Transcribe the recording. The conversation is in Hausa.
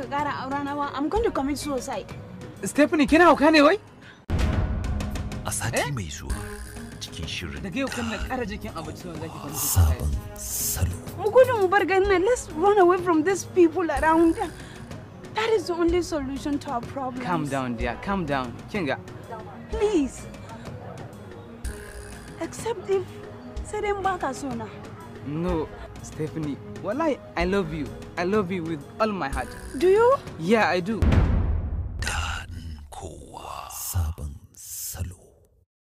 baka kara aurana ba I'm going to commit suicide Stephanie kina hauka ne wai? A sati mai zuwa cikin shirin Daga yau kan na ƙara jikin abinci wanda zaki kwanta. sabon salo. mu gudu mu bar garin nan let's run away from these people around that is the only solution to our problem Calm down dear, calm down. Kinga. please except if sai dai in baka so na No, Stephanie. Wallahi, I love you. I love you with all my heart. do you Yeah, I do.